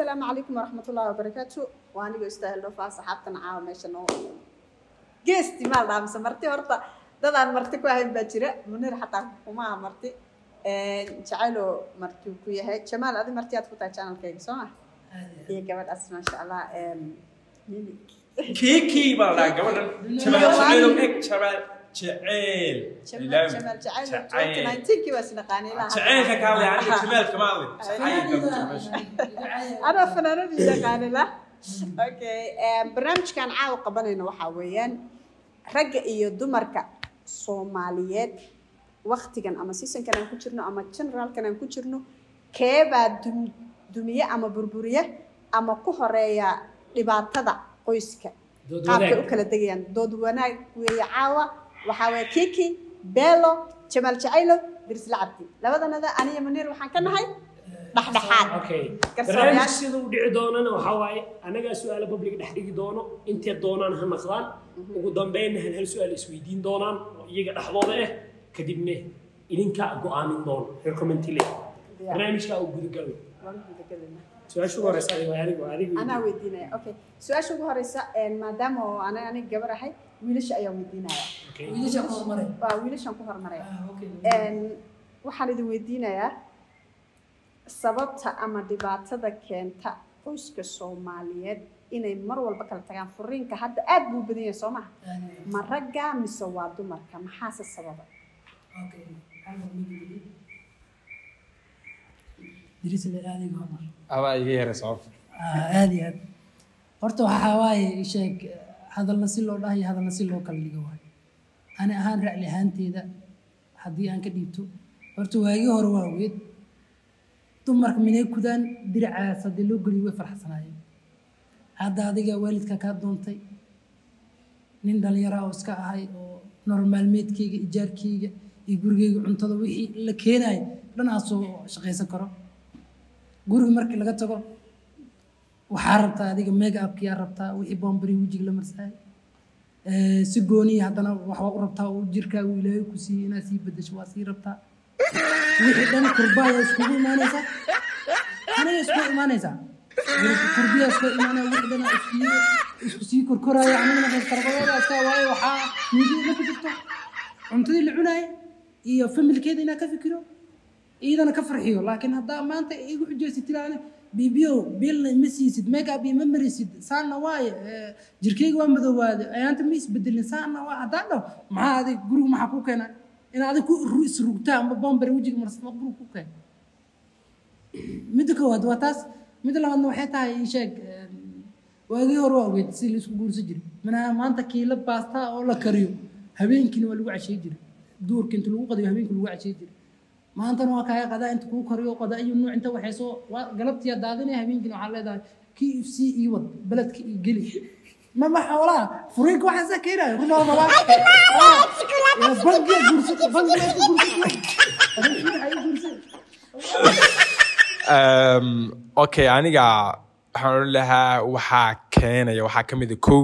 asalaamu calaykum waraxmatullahi wabarakaatu waa anigoo istaahil dhofaa saxaabtan caawa meesha noo geesti maal dhaamse marti horta dadaan marti ku ahayn baa jira munir xataa kuma aha marti jacaylo marti ku yahay jamaal adi marti aad ku tahay channelkayga soo ma iyo gabadhaas maasha allah mimi kiikii baa la dhahaa gabadhan jamaal jaceyl eg jamaal jaceyl jamaal jamaal jacaylo twenty nineteenkii waa isnaqaanay ilaa jaceylka ka hadlay aniga jamaalka ma hadlay anaa fanaanadiisa qaanila okay barnaamijkan caawa qabanayno waxaa weeyaan ragga iyo dumarka soomaaliyeed waktigan ama seasonkan aan ku jirno ama generalkan aan ku jirno keebaa dum dumiye ama burburiye ama ku horeeya dhibaatada qoyska Dood qaabkay wanaag. u kala degayaan dood wanaag weeye caawa waxaa weeye kiki beelo jamaal jacaylo dirisla cabdi labadanada aniyo munir waxaan ka nahay dhexdhexaad okay Garsoorayaal. barnaamij sida uu dhici doonana waxaa waaye anagaa su-aala public dhex dhigi doono intee doonaan ha naqdaan ugu dambeynna hal hal su-aal isweydiin doonaan oo iyaga dhexdooda ah kadibna idinka go-aamin doono recommendile barnaamijka uu gudagalno waan gudagelinaa su-aasha ugu horeysa adigo adigo adigo anaa weydiinaya okay su-aasha ugu horeysa maadaama oo ana aniga gabar ahay wiilasha ayaa weydiinaya okay wiilasha ku hormaray waa wiilashan ku hormaraya Ah, okay. waxaan idin weydiinayaa sababta ama dhibaatada keenta qoyska soomaaliyeed inay mar walba kala tagaan furiinka hadda aad buu badan yahay soo maha Ah, ma ragga mise waa dumarka maxaase sababa okay. Hal mid weli. Diris la aadiga Omar. adaa iga yaray sababta Ah, aad iyo aad horta waxaa waaye sheeg hadalna si loo dhahayo hadalna si loo kala dhigo waayo ani ahaan racli ahaanteeda haddii aan ka dhiibto horta waagii hore waa ogeed dumarka minay kudaan diracaas haddii loo geliyo way farxsanaayeen hadda adiga waalidka kaa doontay nin dhalinyara oo iska ahay oo nolol maalmeedkayga ijaarkayga iyo gurigayga cuntada wixii la keenayo dhanaasoo shaqaysan karo guriga markii laga tago waxaa rabtaa adiga mega upkiyaa rabtaa wixii bombari wejiga la marsaay Eh, si gooniya haddana waxbaa u rabtaa oo jirkaagu ilaahay ku siiyey inaad sii bedesho waa sii rabtaa wixii dhan kurbaaya iskugu imaanaysaa aniga iskugu imaanaysaa kurbiya isku imaanaya wixii dhan isku isku sii korkoraya anigana qastarqadooda iska waayo waxaa miidiya ku jirto cuntadii la cunaaya iyo familkeeda inaa ka fikiro iyadana ka farxiyo laakiin haddaa maanta igu xujaysid tiraane bibiyo bilna ma siisid makeup iyo ma marisid saana waaye eh, jirkayga waa madoowaade ayaanta ma isbedelin saana waa haddaan dhaho maxaa adig guriga maxaa ku keena in adig ku ru- isrugtaa ama bombare wejiga marsama guriga ku keena midda koowaad waa taas midda labaadna waxay tahay ii sheeg eh, waagii hore waa ogeyd si laisku guursan jiray manaha maanta kiila baastaa oo la kariyo habeenkiina waa lagu cashey jiray duurka inta lagu qadiyo habeenkii lagu cashey jiray maantana waa kaaga qadaa inta kuu kariyo qadaa iyo nuuc inta waxay soo waa galabtiya daadinaya habeenkiina waxaa leedahay kii if sii ii wad beledka ii geli ma ma xoolaa furiinka waxaa saa keenayo runaa rabaa bangiya guursata bangiya guursata guursata Um, okay aniga waxaan odhan lahaa waxaa keenaya waxaa ka mid a kow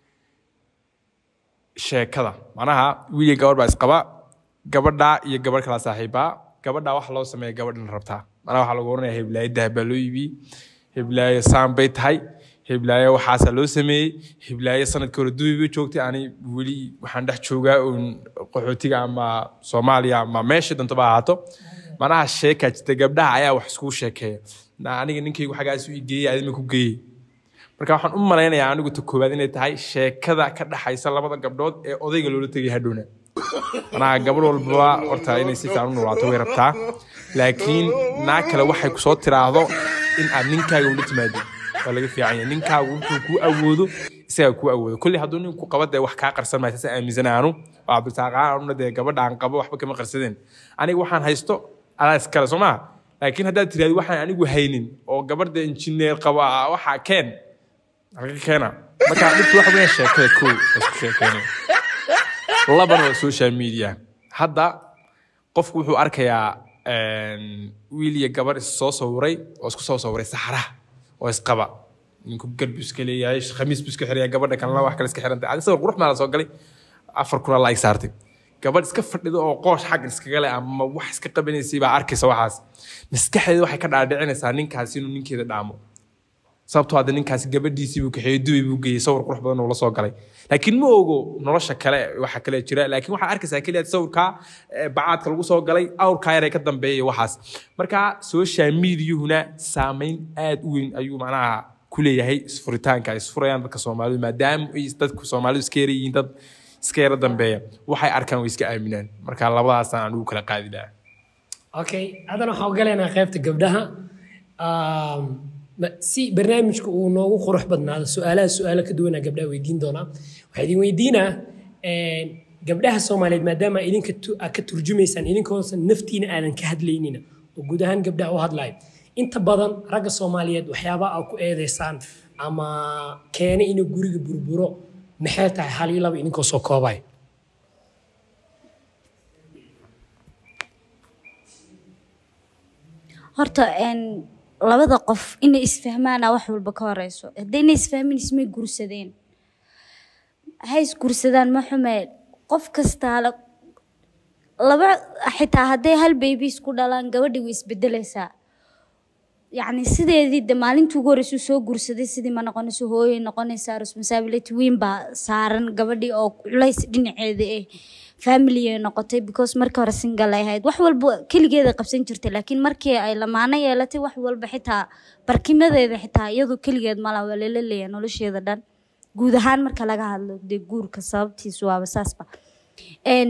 sheekada manaha wiil iyo gabar baa isqaba gabadha iyo gabadh kala saaxiibaa gabadha waxa loo sameeya gabadhan rabtaa manaha waxaa lagu oranaya heblaayo dahab baa loo iibiyey heblaayo saan bay tahay heblaayo waxaasaa loo sameeyey heblaayo sanadkii hore dubi bay joogtay ani weli waxaan dhex joogaa uun qaxootiga ama soomaaliya ama meesha danto ba ahaato manaha sheekaa jirta gabdhaha ayaa wax iskugu sheekeeya Na aniga ninkaygu xaggaas ii geeyey adima ku geeyey marka waxaan u malaynayaa anigu ta koowaad inay tahay sheekada ka dhaxaysa labada gabdhood ee odayga loola tegay hadhowna manaha gabadh walbaba horta inay si fiican u noolaato way rabtaa laakiin naa kale waxay kusoo tiraahdo in aad ninkaaga ula timaado waa laga fiican yahay ninkaagu wuxuu kuu awoodo isagaa kuu awoodo kolley hadduu ninku qaba dee wax kaa qarsan maayo saas aaminsan aanu oo cabdirasaaqaan anuna dee gabadha aan qabo waxba kama qarsadeen aniga waxaan haysto adaa iskale soo maha laakiin haddaad tiraahdo waxaan anigu haynin oo gabadha injineer qaba waxaa keen halka keena marka dhibtu waxa weeyaan sheekada kow la isku sheekeynaya labana waa social media hadda qofku wuxuu arkayaa een, wiil iyo gabar is soo sawiray oo isku soo sawiray saxaraha oo isqaba ninku garbu iska leeyahay khamiis buu iska xiraya gabadha kalena wax kale iska xirantay adi sawir qurux maala soo galay afar kuna la ig saartay gabadh iska fadhida oo qoosh xagga iskaga leh ama wax iska qabanaysay baa arkaysa waxaas maskaxdeeda waxay ka dhaadhicinaysaa ninkaasi inuu ninkeeda dhaamo sababtoo hadda ninkaasi gabadhiisii buu kaxeeyey dubai buu geeyey sawir qurux badan uu la soo galay laakiin ma ogo nolosha kale waxa kale jira laakiin waxaa arkaysaa keliya sawirkaa eh, bacaadka lagu soo galay awrkaa yar ee ka dambeeya iyo waxaas marka social mediahuna saameyn aad u weyn ayuu macnaha ku leeyahay isfuritaanka ay isfurayaan dadka soomaalidu maadaama ay dadku soomaalidu iska yara yihiin dad iska yara dambeeya waxay arkaan way iska aaminaan marka labadaasaan aan ugu kala qaadi lahaa okay haddana waxaan ogolaynaa qaybta gabdhaha Um, ma- si barnaamijku uu noogu qurux badnaado su-aalaha su-aalo ka duwanaa gabdhaha weydiin doonaa waxaa idin weydiinaa een, gabdhaha soomaaliyeed maadaama idinka tu- aad ka turjumaysaan idinkoosan naftiina aadan ka hadlaynina oo guud ahaan gabdhaha u hadlayo inta badan ragga soomaaliyeed waxyaabaha aad ku eedeysaan ama keena inuu guriga burburo maxay tahay hal iyo laba idinkoo soo koobay horta een, labada qof inay isfahmaana wax walba ka horeyso haddayna isfahmin ismay gursadeen ha isgursadaan ma xume qof kastaa la- laba xitaa hadday hal baby isku dhalaan gabadhi way isbedelaysaa yacni sideedii de maalintii ugu horreysuu soo gursaday sidii ma noqonayso hooyay noqonaysaa responsibility weyn baa saaran gabadhii oo culays dhinaceeda eh family ay noqotay because markii hore single ay ahayd wax walba keligeeda qabsan jirtay laakiin markii ay lamaano yeelatay wax walba xitaa barkimadeeda xitaa iyadu keligeed mala waa lala leeyahay nolosheeda dhan guud ahaan marka laga hadlo dee guurka sababtiisu waaba saasba Een,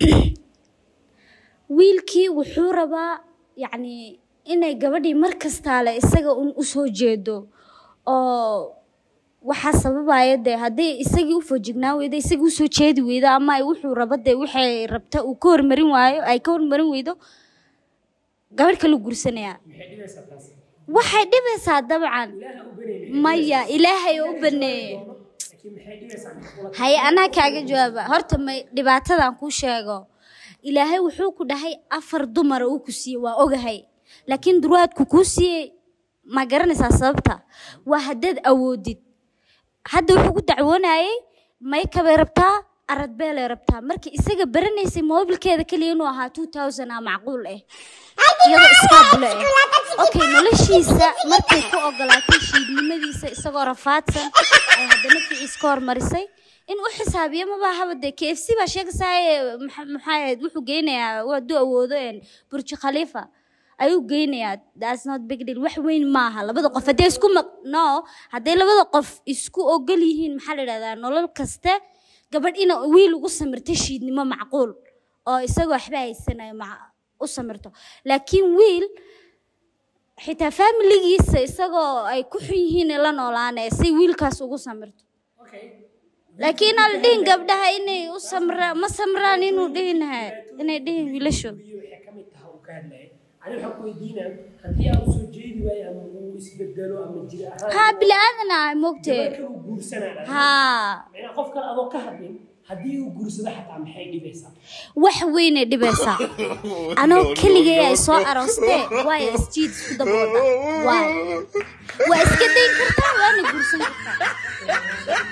wiilkii wuxuu rabaa yacni inay gabadhii mar kastaale isaga un usoo jeedo oo waxaa sababaya dee hadday isagii u fojignaan weydo isagii usoo jeedi weydo ama ay wuxuu rabo dee waxay rabta uu ka hormarin waayo ay ka hormarin weydo gabadh kala gursanayaa waxay dhibaysaa dabcan maya ilaahay oo u baneeye haye anaa kaaga jawaaba horta may dhibaatadan kuu sheego ilaahay wuxuu ku dhahay afar dumara uu ku siiyey waa ogahay laakiin durwaadku kuu siiyey ma garanaysaa sababta waa haddaad awoodid hadda wuxuu ku dacwoonayay maykabay rabtaa aradbeelay rabtaa markii isaga baranaysay moobilkeeda keliya inuu ahaa two thousand a macquul ah iyadoo iskaabule ah okay noloshiisa markay ku ogolaatay shiidnimadiisa isagoo rafaadsan ay haddana ficiis ka hormarisay in u xisaabiyo mabahaba dee k f c baa sheegaysaaye maxay ahayd wuxuu geynayaa hadduu awoodo een burji khaliifa ayuu geynayaa that's not big deal wax weyn maaha labada qof hadday isku maq no hadday labada qof isku ogol yihiin maxaa la yidhahdaa nolol kaste gabadh ina wiil ugu samirta shiidnimo macquul oo isagoo waxba haysanayo ma- u samirto laakiin wiil xitaa faamiligiisa isagoo ay ku xun yihiin la noolaanaya si wiilkaas ugu samirto laakiin aan la dhihin gabdhaha inay u samra ma samraan inuu dhihinaha inay dhihin wiilashu waxay ka mid tahay uu ka hadlaya ani waxaan ku weydiinaa haddii aan usoo jeedi waayo ama uu isbedelo ama jir ahaan haa bili aadan ah moogtee marka uu guursanaa haa macnaa qof kale adoo ka hadlin haddii uu guursado xataa maxay dhibaysaa wax weynay dhibaysaa anoo keligay ay soo aroostee waayo isjiid isku dabooda waay waa iska dayn kartaa waana guursan kartaa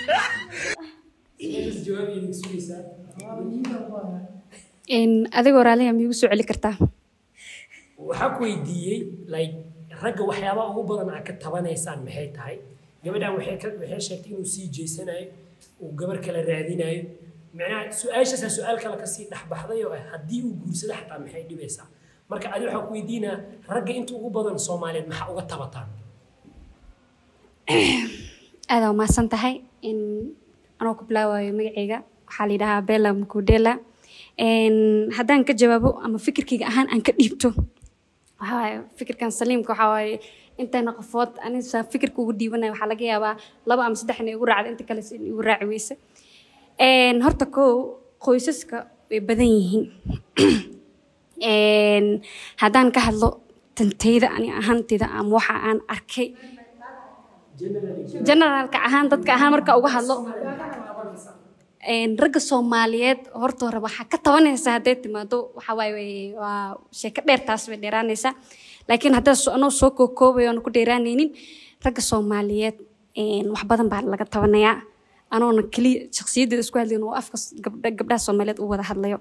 sidaas jawaab idin sugaysaa adigoo raaliha miigu soo celi kartaa waxaa ku weydiiyey like ragga waxyaabaha ugu badan aad ka tabanaysaan maxay tahay gabadhan waxay ka waxay sheegtay inuu sii jeysanayo uu gabar kale raadinayo macnaha su-aashaasaa su-aal kale kasii dhexbaxday oo ah haddii uu guursado xataa maxay dhibaysaa marka adi waxaa ku weydiinaa ragga inta ugu badan soomaaliyeed maxaa uga tabataan aadaa umahadsan tahay in anoo ku bilaabayo magacayga waxaa la yidhahaa bella mukudela haddaan ka jawaabo ama fikirkayga ahaan aan ka dhiibto waxaa waaye fikirkan saliimka waxaa waaye intayna qofood anisa fikirka ugu dhiibanaya waxaa laga yaabaa laba ama saddex inay igu raacda inta kale in igu raaci weyse horta kow qoysaska way badan yihiin haddaan ka hadlo tantayda ani ahaantayda ama waxa aan arkay generaalka ahaan dadka ahaan marka uga hadlo ragga soomaaliyeed horta hore waxaa ka tabanaysa hadday timaado waxa waaye waa sheeko dheer taas bay dheeraanaysaa laakiin haddaa anoo soo kookoobayo oona ku dheeraanaynin ragga soomaaliyeed wax badan baa laga tabanayaa anoona keliya shakhsiyaddeeda isku hadlayn oo afka gabdhaha soomaaliyeed u wada hadlayo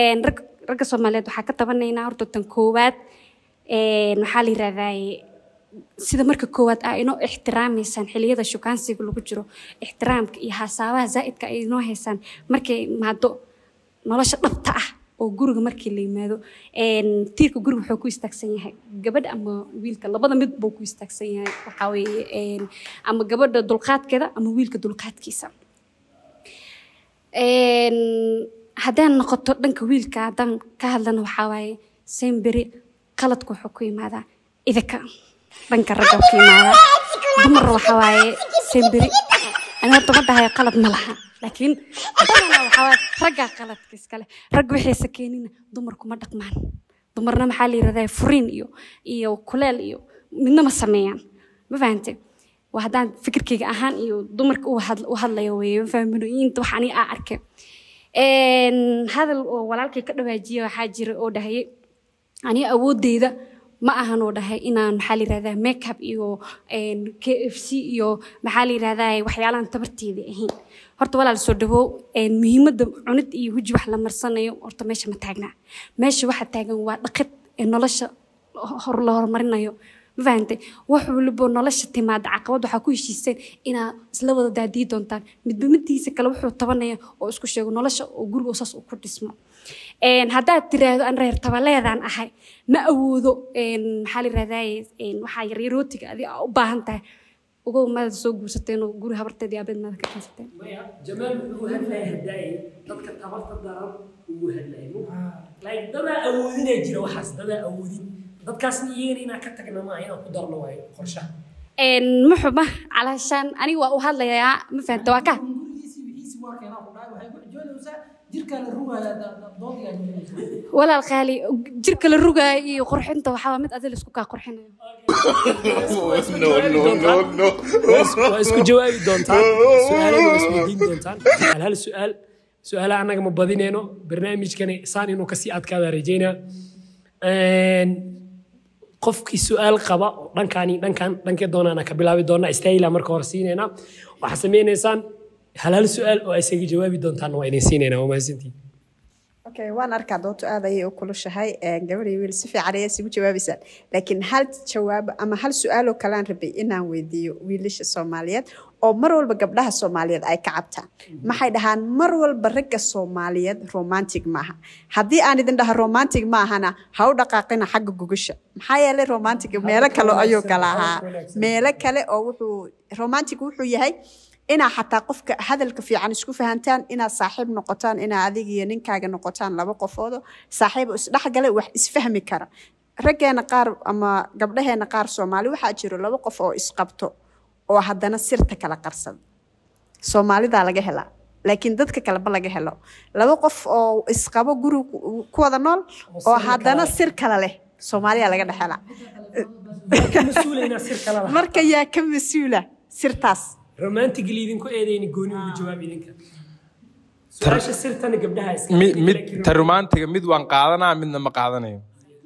ragga soomaaliyeed waxaa ka tabanaynaa horta tan koowaad waxaa la yirahdaa sida marka koowaad aa inoo ixtiraamaysaan xiliyada shukaansiga lagu jiro ixtiraamka iyo hasaabaha zaa'idka ay inoo haysaan markay imaado nolosha dhabta ah oo guriga markii la yimaado een, tiirka guriga wuxuu ku istaagsan yahay gabadha ama wiilka labada mid buu ku istaagsan yahay waxaa weeye een, ama gabadha dulqaadkeeda ama wiilka dulqaadkiisa Een, haddaan noqoto dhanka wiilka haddaan ka hadlana waxaa waaye semberi qaladku wuxuu ku yimaadaa idinka dhanka ragga ka yimaadaa dumar waxaa waaye semberi ani horta ma dhahayo qalad ma laha laakiin badanaa waxaa waaye raggaa qaladka iskale rag waxaysa keenina dumarku ma dhaqmaan dumarna maxaa la yirahdaa furiin iyo iyo kuleel iyo midna ma sameeyaan ma fahante waa haddaan fikirkayga ahaan iyo dumarka u had- u hadlayo weeye ma fahminoyiinta wax ani aa arkay Een, hadal oo walaalkay ka dhawaajiya waxaa jira oo dhahayay ani awoodeyda ma ahan oo dhahay inaan maxaa la yirahdaa makeup iyo een, kfc iyo maxaa la yirahdaa waxyaalahan tabarteeda ahayn horta walaal soo dhawow een, muhiimadda cunid iyo huji wax la marsanayo horta meesha ma taagnaa meesha waxa taagan waa dhaqid ee nolosha hor la horumarinayo ma fahantay wax waliba nolosha timaada caqabad waxaa ku heshiiseen inaa isla wada daadii doontaan midba midtiisa kale wuxuu tabanaya oo isku sheego nolosha oo guriga saas uu ku dhismo Een, haddaad tiraahdo aan reer tabaleedaan ahay ma awoodo een, maxaa la yirahdaye een, waxaa yaryar rootiga adi aa u baahan tahay ugow maada soo guursateen oo guri habarteedii aabeed maada ka keensateen maya jamaal wuxuu hadlaya hadaaye dadka tabarta daran ugu hadlaya like dadaa awoodinaa jira waxaas dadaa awoodin dadkaasna iyagana inaan ka tagna maaha inaan ku darno waayo qorshaha Een, ma xuma calaashaan aniga waa u hadlayaa ma fahanta waa ka gurigiisii wixiisii waa keenaa ku dhahay waxay ku joodaysaa jirkaa la rugayaa doodigaa joogaysa walaal qaali jirka la rugaayo iyo qurxinta waxaa waa mid adil isku kaa qurxinayo waa isku jawaabi doontaan su-aalada waa isweydiin doontaan hal hal su-aal su-aalaha annaga ma badineyno barnaamijkani saan inuu kasii adkaada rajeynaa qofkii su-aal qaba oo dhankaani dhankan dhankee doonaana ka bilaabi doonaa istaahila marka hore siinayna waxaa sameynaysaan hal hal su-aal oo isaga jawaabi doontaanna waa idin siinayna waa mahadsantihin okay waan arkaa doonto aad ayay u kulushahay gabadh iyo wiil si fiican ayay isugu jawaabaysaan laakiin hal jawaab ama hal su-aaloo kalaan rabay inaan weydiiyo wiilasha soomaaliyeed oo mar walba gabdhaha soomaaliyeed ay ka cabtaan maxay dhahaan mar walba ragga soomaaliyeed romantic maaha haddii aan idin dhaha romantic maahana ha u dhaqaaqina xagga gugasha maxaa yeelay romantic meelo kale ayuu kala ahaa meelo kale oo wuxuu romantic wuxuu yahay inaa xataa qofka hadalka fiican isku fahantaan inaad saaxiib noqotaan inaa adig iyo ninkaaga noqotaan laba qofoodo saaxiib oo isdhexgale wax isfahmi kara raggeena qaar ama gabdhaheena qaar soomaali waxaa jiro laba qof oo isqabto oo haddana sirta kala qarsada soomaalidaa laga helaa laakiin dadka kaleba laga helo laba qof oo isqabo guri ku wada nool oo haddana sir kale leh soomaaliya laga dhex helaa mas-uulaynaa sir kala lahaa marka yaa ka mas-uula sirtaas romantically idinku eedayni gooni ugu jawaab idinka su-aasha sirtana gabdhaha iska mid mid ta romantiga mid waan qaadanaa midna ma qaadanayo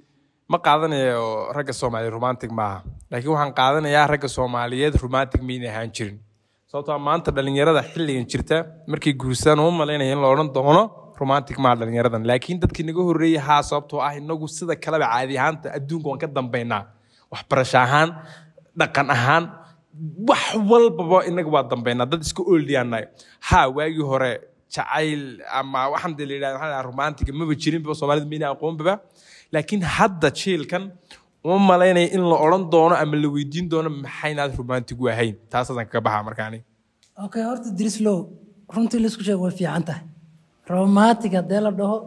ma qaadanayo ragga soomaaliyeed romantic maaha laakiin waxaan qaadanayaa ragga soomaaliyeed romantic mayna ahaan jirin sababtoo ah maanta dhalinyarada xilligan jirta markay guursadaan uma malaynaya in la odhan doono romantic maaha dhalinyaradan laakiin dadkii naga horreeyay haa sababtoo ah inagu sida kaleba caadi ahaanta adduunka waan ka dambaynaa waxbarasho ahaan dhaqan ahaan wax walbaba inaga waa dambaynaa dad iska ooldiyaanayo ha waagii hore jacayl ama waxaan de la yidhahda maxaa la yidhahdaa romantiga maba jirinba soomaalida mayna aqoonbaba laakiin hadda jiilkan uma malaynaya in la odhan doono ama la weydiin doono maxaynaad romantic u ahayn taasaasan kaga baxa markaani okay horta drislow runtii laisku sheego way fiican tahay romantic haddee la dhaho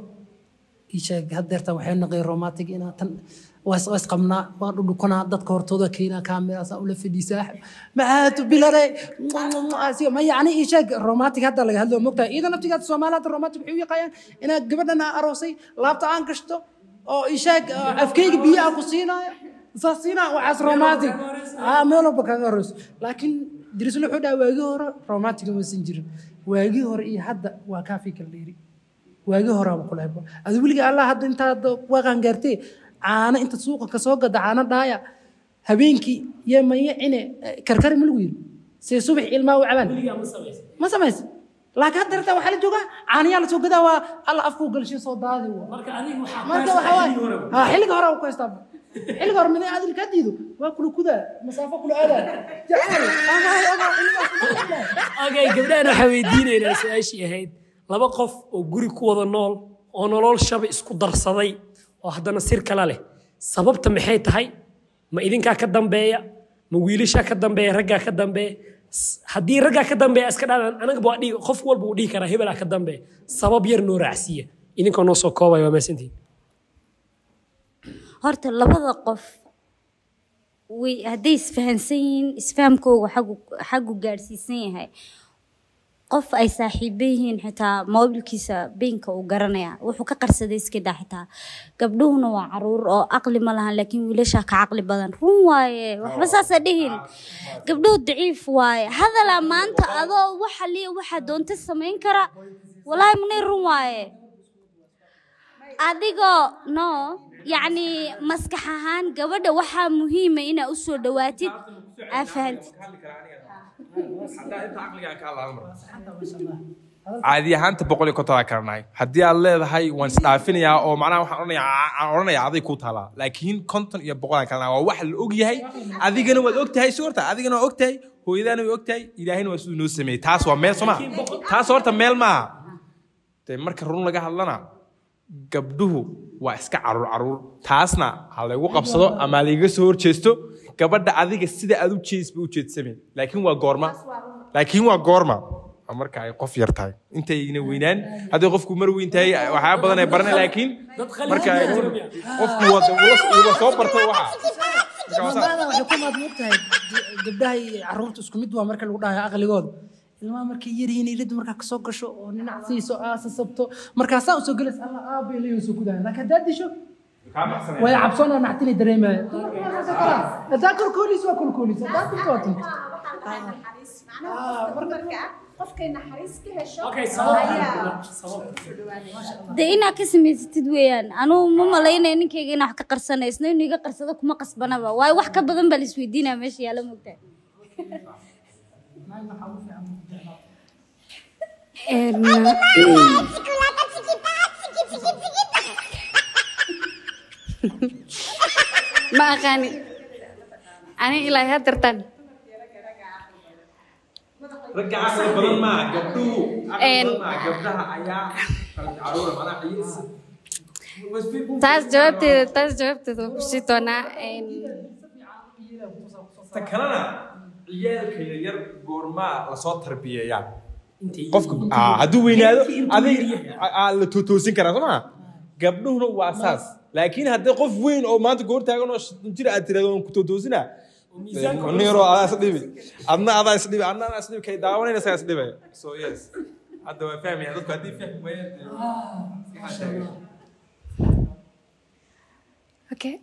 isheeg hadeerta waxay naqay romantic inaa tan was was qabnaa waan dhudhukanaa dadka hortooda keenaa kaamiraasa ula fadhiisaa maxaatu bilare ma yacni isheeg romantic hadda laga hadlo mogtahay iida naftigaad soomaaliyaad romantic waxay u yaqaayaan inaad gabadhan aa aroosay laabta aan gashto oo isheeg afkeyga biyo aan ku siinaayo saas siinaa waxaas romantic aa meel walba kaga horeyso laakiin dirislo wuxuu dhaha waagii hore romantic maysan jirin waagii hore iyo hadda waa kaafii kala dheeri waagii hore ama kulehba adi weliga allah hadda intaad waaqaan gaartee caano inta suuqa kasoo gada caano dhaaya habeenkii iyo maya cine karkari ma lagu yiri see subax ilmaa u cabaan weligaa ma samaysa ma samaysa laakiin hadda dartaa waxaa la joogaa caanayaa lasoo gadaa waa alla afkuu galshin soo daadi waa marka adiga waxaa marka waxaa waaye ha xilliga hore ku haystaa xilliga hore mina adil kaa diido waa kula kudaa masaafo kula aadaa jacayl amahay ama okay gabdhahan waxaa weydiinaynaa su-aashii ahayd laba qof oo guri ku wada nool oo nolol shaba isku darsaday oo haddana sir kala leh sababta maxay tahay ma idinkaa ka dambeeya ma wiilashaa ka dambeeya raggaa ka dambeeya S- haddii raggaa ka dambeeya iska dhaadaan anagaba waa dhihi qof walba uu dhihi karaa hebelaa ka dambeeya sabab yar noo raacsiiya idinkoo noo soo koobaya waa maasantihin horta labada qof way hadday isfahansan yihiin isfahamkooga xagu xagu gaadhsiisan yahay qof ay saaxiibo yihiin xitaa moobilkiisa beenka uu garanaya wuxuu ka qarsaday iska daa xitaa gabdhuhuna waa caruur oo aqli ma lahan laakiin wiilashaa ka caqli badan run waaye waxba saasa dhihin gabdhuhu daciif waaye hadalaa maanta adoo waxa liya waxaa doonta samayn kara walaahi munay run waaye adigoo no yacni maskax ahaan gabadha waxaa muhiima inaa u soo dhawaatid aa fahantid caadi ahaanta boqol iyo konton kala nahay haddii aad leedahay waan isdhaafinayaa oo macnaha waxaan odhanayaa aan odhanayaa aday ku taalaa laakiin konton iyo boqol aan kala nahay waa wax la og yahay adigana waad og tahay si horta adigana waa og tahay hooyadaana way og tahay ilaahayna waa siduu noo sameeyey taas waa meel sooma taas horta meel maaha dee marka run laga hadlana gabdhuhu waa iska caruur caruur taasna ha laygu qabsado ama layga soo horjeesto gabadha adiga sida aad u jeedisba u jeedsame laakiin waa goorma laakiin waa goorma waa marka ay qof yar tahay intayna weynaan haddii qofku mar weyn tahay waxyaaba badan ay baranay laakiin marka ay qofku wada wada soo bartay waxa Marka waa saas. maamaada waxay ku maad moogtahay gabdhaha iyo caruurta isku mid waa marka lagu dhahayo aqligooda ilmaha markay yaryihiin iladu markaa kasoo gasho oo ninac siiso aasasabto markaasaa usoo gelaysa alla aabay leeyo soo gudahay laakiin haddaad disho way cabsoonaa naxtinay dareemaya haddaa kolkooliis waa kolkooliis haddaa tinto waa tinto qofkay naxariis ka hesho okay ayaa sabab dee inaa ka samaysatid weeyaan anugu ma malaynaya ninkayga inaa wax ka qarsanaysno inuu iga qarsado kuma qasbanaba waayo wax ka badan baa la isweydiinaya meesha yaala mogtahay ma aqaani ani ilaa hadartan ragga caqli badan maaha gabdhuhu caqli Een. badan maaha gabdhaha ayaa caruura macnaha ciyaarsi taas jawaabteeda taas jawaabteeda waan kusii doonaa Een, ta kalena ciyaalka yaryar goormaa lasoo tarbiyeeyaa intay qofka ah, hadduu weynaado adig aa la tootoosin karaa soo maa gabdhuhuna waa saas laakiin haddii qof weyn oo maanta goor taagan oo shan jir aad tirahdo waan ku tootoosina niro adaa isdhibi adna adaa isdhibi adna adaa isdhibi kay daawanayna saa isdhibaya so yes hadda waa fahmaya dadku haddii fahmi waayaan okay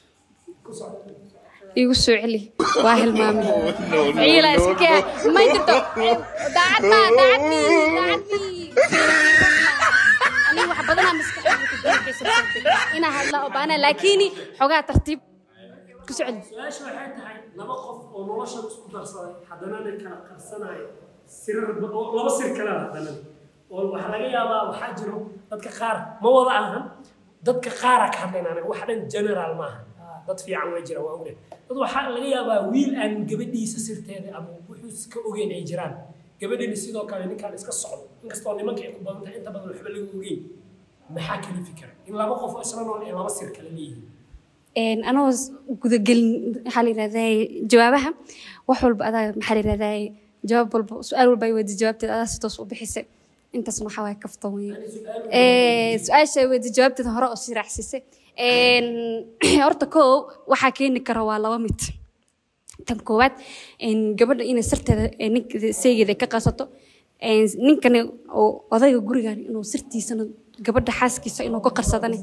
igu soo celi waa hilmaamay ciila iska kee ma jirto daacad ma daacadii daacadii aniga wax badanaa maskaxdayda ku buuxisay inaa hadla oo baana laakiin xogaa tartiib ku soo celi su-aasha waxay tahay laba qof oo noloshan isku darsaday haddana na kala qarsanayo sirar ba- oo laba sir kale ah haddana oo waxaa laga yaabaa waxaa jiro dadka qaar ma wada ahan dadka qaara ka hadlayn anaga wax dhan general maaha dad fiican way jiraan waa ogne dad waxaa laga yaabaa wiil aan gabadhiisa sirteeda ama wuxuu iska ogeyn ay jiraan gabadhani sidoo kale ninkaan iska socdo inkastoo nimanka ay ku badan tahay inta badan waxba laga ogeyn maxaa kala fikira in laba qof oo isla nool ay laba sir kale leeyihiin een anoo gudagelin maxaa la yidhahdaa jawaabaha wax walba adaa maxaa la yidhahdaa jawaab walba su-aal walba ay weydi jawaabteeda adaa si toos u bixisay intaasna waxaa waaya kaftan weeye su-aasha ay weydi jawaabteeda hore oo sii raacsisay Een, horta koo waxaa keeni kara waa laba mid tan koowaad een, gabadha inay sarteeda ee ninka saygeeda ay ka qasato een, ninkani oo odayga gurigan inuu sirtiisana gabadha xaaskiisa inuu ka qarsadane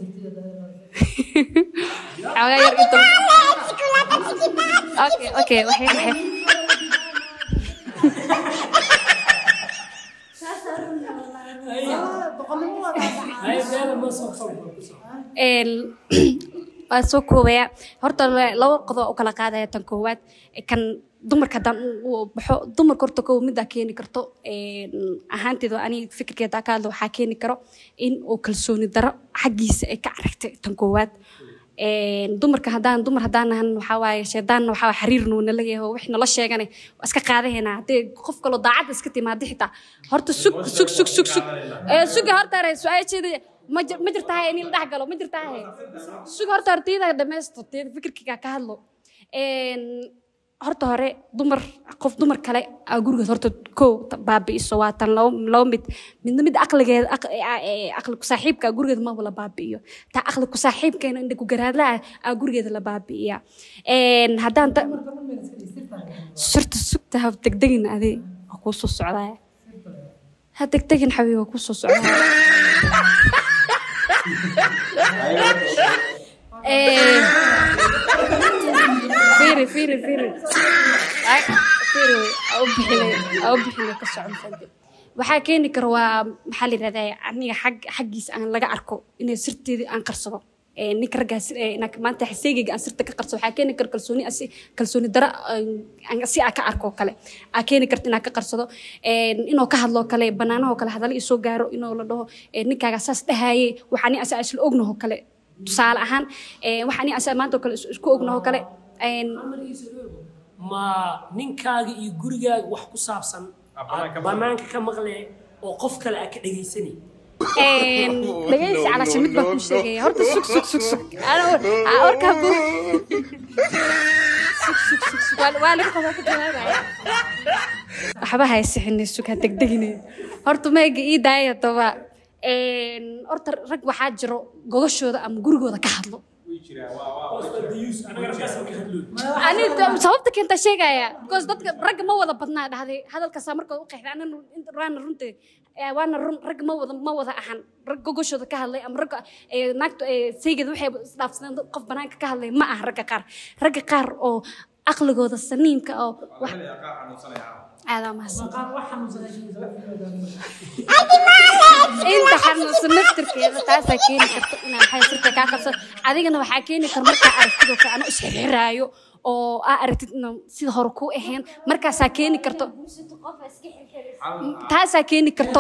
xoogaa yar inta okay okay waxay waxay Ay, beela ma soo koobo, ku soo. een waa soo koobaya horta la- laba qodob u kala qaadaya tan koowaad kan dumarka haddaan u baxo dumarka horta kow middaa keeni karto een, ahaanteeda ani fikirkeeda ka hadlo waxaa keeni karo in uu kalsooni daro xaggiisa ay ka aragtay tan koowaad Een, dumarka haddaan dumar haddaan nahan waxaa waaye shaydaanna waxaa waaye xariir nuu nala yahay oo wix nala sheegane waa iska qaadahaynaa haddii qof kaloo daacadda iska timaada xitaa horta sug sug sug sug sug ee suga horta hore su-aasheeda ma jir ma jirtahay in la dhex galo ma jirtahay suga horta hore tiyada dhammaysto tiyada fikirkiga ka hadlo Een, horta hore dumar qof dumar kale aa gurigeed horta kow ta- baabi'iso waa tan labo labo mid midna mid aqligeeda aq- ee- ee- aqli ku saaxiibka aa gurigeeda maba la baabi'iyo ta aqli ku saaxiibkeena indha ku garaadla ah aa gurigeeda la baabi'iya Een, haddaan ta surta sugta ha degdegin adi waa kuu soo socdaa ha degdegin xabiib waa kuu soo socdaa Ee, fiiri fiiri fiiri Ay, fiiri wey, aa u bixinay aa u bixinay ka socon fadhi waxaa keeni kara waa maxaa la yidhahdaa aniga xag xaggiisa aan laga arko inay sirteedii aan qarsado Ee, ninka raggaas ee, inaa maanta xiseygiga aan sirta ka qarsado waxaa keeni kara kalsooni asi kalsooni dara aan si aa ka arko oo kale aa keeni karta inaa ka qarsado Een, inuu ka hadlo kale banaanahoo kale hadalla isoo gaaro inuu la dhaho ee, ninkaaga saas dhahaye waxaa ni asa isla ognaho kale tusaale ahaan ee, waxaa ni asa maanta oo kale is- isku ognaho kale Een, ma ninkaaga iyo gurigaaga wax ku saabsan aad banaanka ka maqlee oo qof kale aa ka dhegaysanay Een, dhageysi calaasha mid baa kuu sheegaya horta sug sug sug sug Ana- aa, warkaa buu sug sug sug sug waa waa laga qabaa ka jawaabaya waxba haysixinay sug ha degdeginay horta meega ii daaya toba Een, horta rag waxaa jiro gogashooda ama gurigooda ka hadlo ani da- sababta keenta sheegaya because dadka ragga ma wada badnaa dhahday hadalkaasaa markaa u qeexday anana waana runta eh, waana run ragga ma wada ma wada ahan rag gogoshooda ka hadlay ama ragga eh, naagta eh, saygeeda waxay isdhaafsadeen dad- qof banaanka ka hadlay ma aha ragga qaar ragga qaar oo aqligooda saniimka oo wax aadaa mahadsan inta xanuunsan naftirkeeda taasaa keeni karta inaa maxay sirta kaa qabsan adigana waxaa keeni kara markaa aragtidoo kale anoo isxirxiraayo oo aa aragtid inaan sida hore kuu ahayn markaasaa keeni karto taasaa keeni karto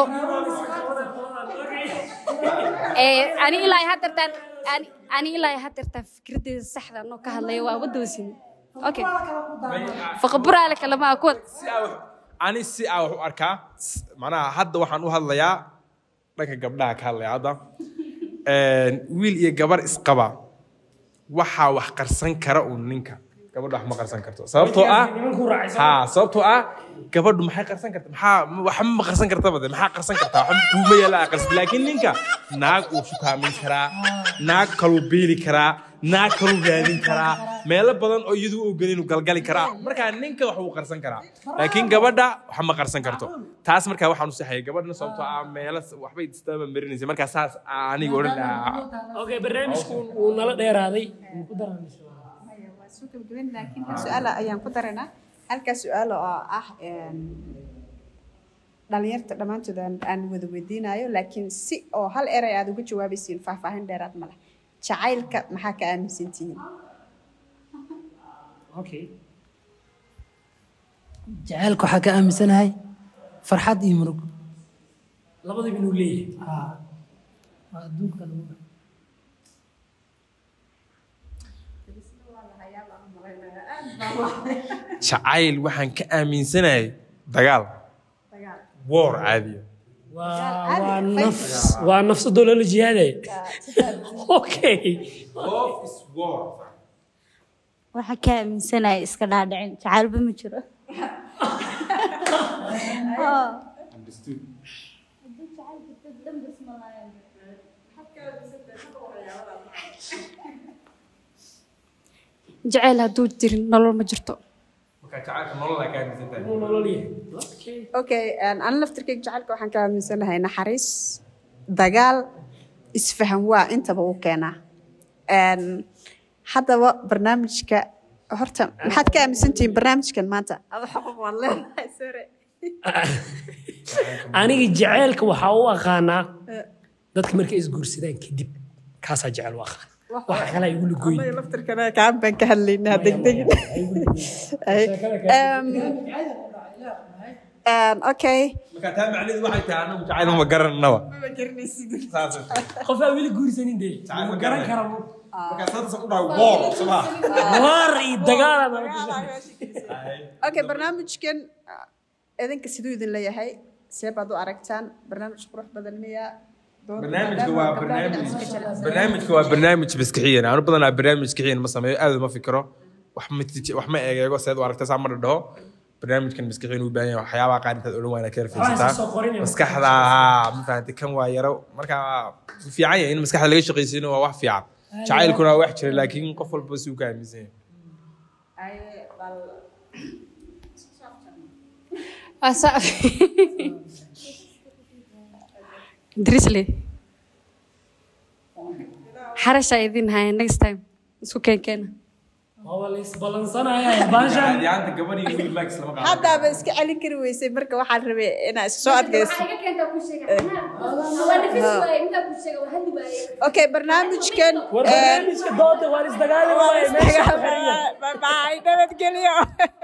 Ee, ani ilaa hadeertaan ani- ani ilaa hadeertaan fikraddeeda saxda anoo ka hadlaya waa wadoosin okay faqaburaale kalamaa kuwad si aa wax- ani si aa wax u arkaa s- macnaha hadda waxaan u hadlayaa dhanka gabdhaha ka hadlaya hadda Een, wiil iyo gabar isqaba waxaa wax qarsan kara uun ninka gabadha wax ma qarsan karto sababtoo ah nimankuu raacaysan ha sababtoo ah gabadhu maxay qarsan karta maxaa waxba ma qarsan kartaba de maxaa qarsan kartaa waxba kuuma yaala aa qarsan laakiin ninka naag uu shukaamin karaa naag kaluu beeli karaa naag kaluu raadin karaa meelo badan oo iyadu u gelin uu galgali karaa markaa ninka wax uu qarsan karaa laakiin gabadha wax ma qarsan karto taas markaa waxaan u saxayay gabadhna sababtoo ah meelo waxbay istaba marinaysa markaa saas aa aniga odhan lahaa okay barnaamijku wuu nala dheeraaday waa soo gabagabayn laakiin hal su-aal ayaan ku daranaa halkaas su-aal oo ah een, dhalinyarta dhammaantood aan aan wada weydiinayo laakiin si oo hal eray aad uga jawaabaysiin faahfaahin dheeraad ma leh jacaylka maxaa ka aaminsan tihiin okay jacaylka waxaa ka aaminsanahay farxad iyo murug labadaba inuu leeyahay Haa. waa adduunka lagu jacayl waxaan ka aaminsanahay dagaal woor caadiya waa waa nafs waa nafsadoo lala jihaadaya okay waxaa ka aaminsanaya iska dhaadhicin jacaylba ma jiro jaceyl hadduu jirin nolol ma jirto marka jacaylka nolol ka aaminsantahay inuu nolol yahay okay okay een, ana laftirkeyga jacaylka waxaan ka aaminsanahay naxariis dagaal isfahan waa intaba u keenaa Een, haddaba barnaamijka horta maxaad ka aaminsan tihiin barnaamijkan maanta Ada xaqoq waan leedahay sore aniga jaceylka waxaa u aqaanaa dadka markay isguursadaan kadib kaasaa jecel u aqaan waxa kale ay igula goyn anaga laftirkana kaan baan ka hadlaynaa degdegin Ay, em, Een, okay marka taa macnaheedu waxay tahay anagu jacayl ma garananaba ma garanaysid saas qofaa weli guursanin dee Jacayl ma ma garan garanay. kara marka saas u dhaw boor soma waar iyo dagaal aan kushe okay barnaamijkan ah, idinka siduu idin leeyahay see baad u aragtaan barnaamij qurux badan miya Dood- barnaamijka maadaama waa gabdhaha barnaamij dhinac iska jilicsan. barnaamijka waa barnaamij maskixiyan anu badanaa barnaamij maskixiyan ma sameeyo aad ma fikiro wax ma tij- wax ma eegeego seed u aragta saa ma dhadhaho barnaamijkan maskixiyan u baahan yahay waxyaabaha qaar intaad odhan waana ka Waxaa soo yarfaysataa qorinaya. maskaxda haa ma fahamtay kan waa yaro marka wuu fiican yahay in maskaxda laga shaqaysiino waa wax fiican jacaylkuna waa wax jira laakiin qof walba si uu ka aaminsan yahay Ay, bal- Asa Drisley. Xarasha idin haya next time. Isku keen keena. waa la isbalansanaya baashaan yaanta gabadh iyo wiil max lama qaado haddaaba iska celin kari weysay marka waxaan rabay inaa iska soo adkayso okay barnaamijkan war barnaamijka dooda waan isdagaali waaye meesha ku xiran yahay. bye bye nabadgelyo